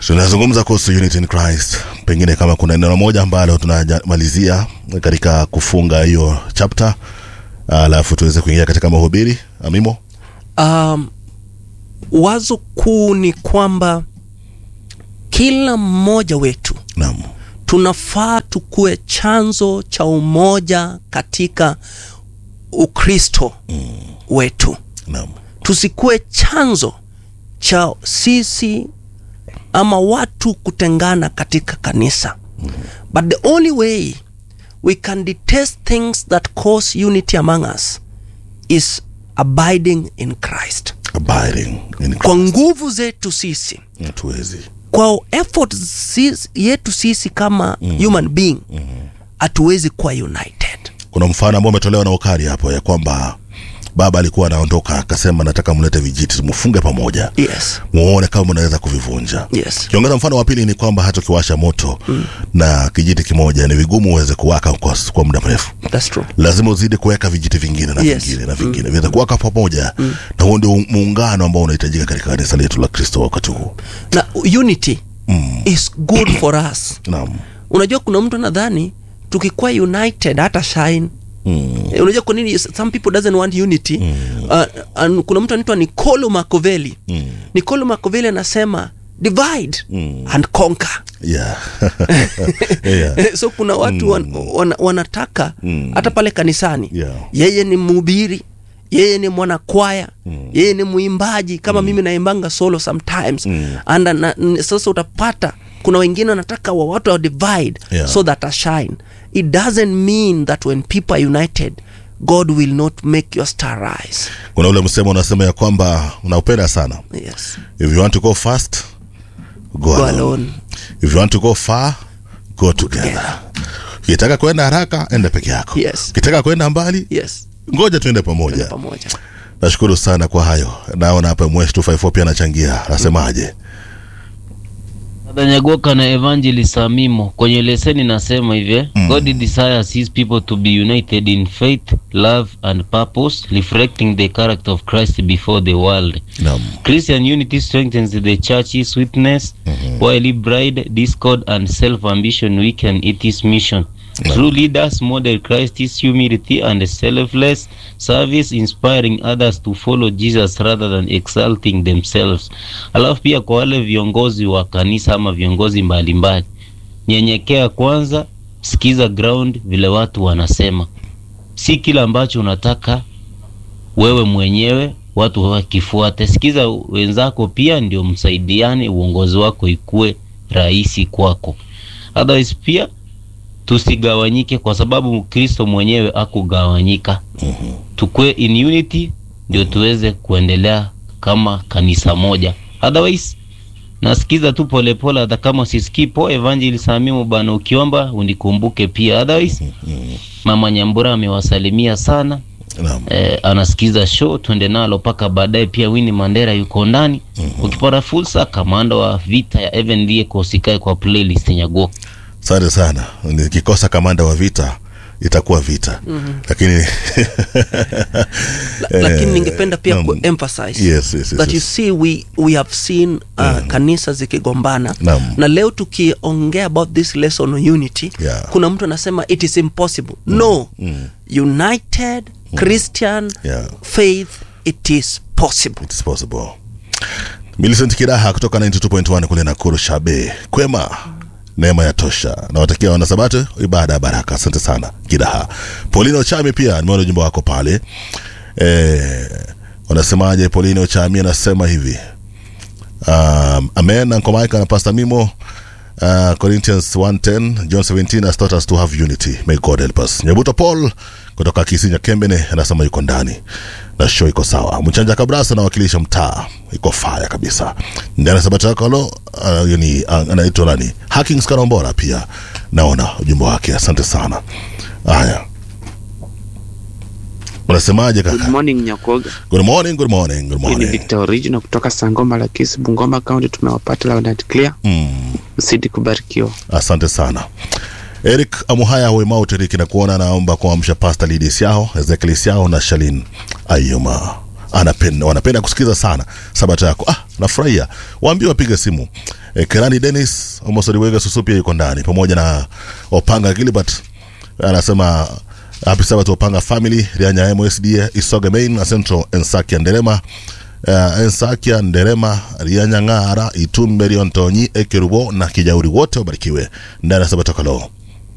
tunazungumza kuhusu unity in christ pengine kama kuna neno moja ambalo tunamalizia katika kufunga hiyo chapter alafu tuweze kuingia katika mahubiri amimo um, wazo kuu ni kwamba kila mmoja wetu naam tunafaa tukuwe chanzo cha umoja katika ukristo mm. wetu naam tusikuwe chanzo cha sisi ama watu kutengana katika kanisa but the only way we can detest things that cause unity among us is abiding in christ abiding in kwa nguvu zetu sisi tuwezi kwa effort sisi, yetu sisi kama mm. human being hatuwezi mm. kuwa united kuna mfano ambao umetolewa na ukari hapo ya kwamba baba alikuwa anaondoka akasema nataka mlete vijiti mfunge pamoja yes muone kama mnaweza kuvivunja yes kiongeza mfano wa pili ni kwamba hata ukiwasha moto mm. na kijiti kimoja ni vigumu uweze kuwaka kwa, kwa muda mrefu that's true lazima uzidi kuweka vijiti vingine na Yes. vingine na vingine mm. viweze kuwaka pamoja mm. na huo ndio muungano ambao unahitajika katika kanisa letu la kristo wakati huu na unity mm. is good for us naam unajua kuna mtu nadhani tukikuwa united hata shine mm. Eh, unajua kwa nini some people doesn't want unity mm. uh, and kuna mtu anaitwa nicolo machiavelli Mm. nicolo machiavelli anasema divide Mm. and conquer yeah. yeah. so kuna watu mm. wan, wan, wanataka Mm. hata pale kanisani Yeah. yeye ni mhubiri yeye ni mwanakwaya mm. yeye ni mwimbaji kama mm. mimi naimbanga solo sometimes Mm. and na, n- sasa utapata kuna wengine wanataka wa watu wa divide Yeah. so that I shine it doesn't mean that when people are united god will not make your star rise kuna ule msemo unasema ya kwamba unaupenda sana yes if you want to go fast go, go alone. alone if you want to go far go together ukitaka kwenda haraka enda peke yako Yes. ukitaka kwenda mbali yes ngoja tuende pamoja pamoja nashukuru sana kwa hayo naona hapa mwesh 254 pia anachangia anasemaje Nyagoka na Evangelist Samimo kwenye leseni nasema hivi Mm. God desires his people to be united in faith, love and purpose, reflecting the character of Christ before the world. naam Christian unity strengthens the church's witness, while pride, discord, and self-ambition weaken its mission. True leaders model Christ's humility and selfless service, inspiring others to follow Jesus rather than exalting themselves. Alafu pia kwa wale viongozi wa kanisa ama viongozi mbalimbali, nyenyekea kwanza, sikiza ground vile watu wanasema, si kila ambacho unataka wewe mwenyewe watu wakifuate. Sikiza wenzako pia, ndio msaidiane, uongozi wako ikue rahisi kwako. Otherwise pia tusigawanyike, kwa sababu Kristo mwenyewe akugawanyika. Tukue in unity, ndio tuweze kuendelea kama kanisa moja. Otherwise nasikiza tu polepole, hata kama sisikii po Evangelist Samimu bana, ukiomba unikumbuke pia. Otherwise Mama Nyambura amewasalimia sana naam eh, anasikiza show twende nalo mpaka baadaye. Pia Winnie Mandera yuko ndani. Ukipata fursa, kamanda wa vita ya Evan Lieko usikae kwa playlist Nyago. asante sana nikikosa kamanda wa vita itakuwa vita mm-hmm. lakini La, lakini ningependa pia naam. kuemphasize Yes, yes, yes, that you yes. see we, we have seen uh, kanisa zikigombana Naam. na leo tukiongea about this lesson on unity Yeah. kuna mtu anasema it is impossible no united christian Yeah. faith it is possible It's possible. Millicent Kidaha kutoka 92.1 kule Nakuru Shabe. Kwema. Neema ya tosha. Nawatakia wanasabato ibada ya baraka. Asante sana Kidaha. Paulino Chami pia nimeona ujumbe wako pale. Eh, wanasemaje Paulino Chami anasema hivi. Um, amen Uncle Mike na Pastor Mimo uh, Corinthians 1:10 John 17 has taught us to have unity may God help us Nyabuto Paul kutoka Kisinya Kembene anasema yuko ndani na show iko sawa Mchanja Kabrasa anawakilisha mtaa iko faya kabisa ndani sabata yako lo uh, yani uh, anaitwa nani Hackings Karombora pia naona ujumbe wake asante sana haya unasemaje Good kaka morning Nyakoga. good morning good morning good Hii ni morning Victor Original kutoka Sangoma la Kisi, Bungoma County. Tumewapata loud and clear. mm. Msidi kubarikiwa. asante sana eric amuhaya wemauteriki na kuona naomba kuamsha pasta lidis yao ezekiel yao na shalin ayuma anapenda wanapenda kusikiza sana sabato yako ah nafurahia waambie wapige simu e, kerani denis omosoriwege susu pia yuko ndani pamoja na opanga gilbert anasema happy sabbath opanga family rianya msda isoge main na central ensakia nderema uh, ensakia nderema rianya ng'ara itumbe riontonyi ekerubo na kijauri wote wabarikiwe ndani ya sabato kaloo